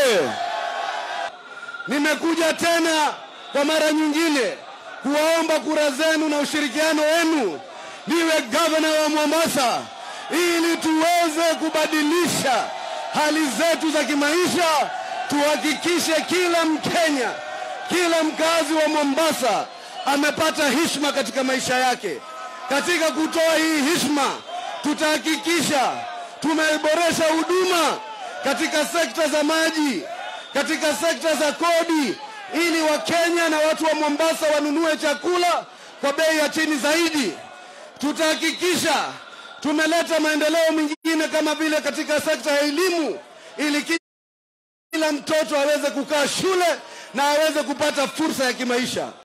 oye! Nimekuja tena kwa mara nyingine kuwaomba kura zenu na ushirikiano wenu niwe gavana wa Mombasa ili tuweze kubadilisha hali zetu za kimaisha, tuhakikishe kila Mkenya, kila mkazi wa Mombasa amepata heshima katika maisha yake. Katika kutoa hii heshima, tutahakikisha tumeboresha huduma katika sekta za maji, katika sekta za kodi, ili Wakenya na watu wa Mombasa wanunue chakula kwa bei ya chini zaidi. Tutahakikisha tumeleta maendeleo mengine kama vile katika sekta ya elimu, ili kila mtoto aweze kukaa shule na aweze kupata fursa ya kimaisha.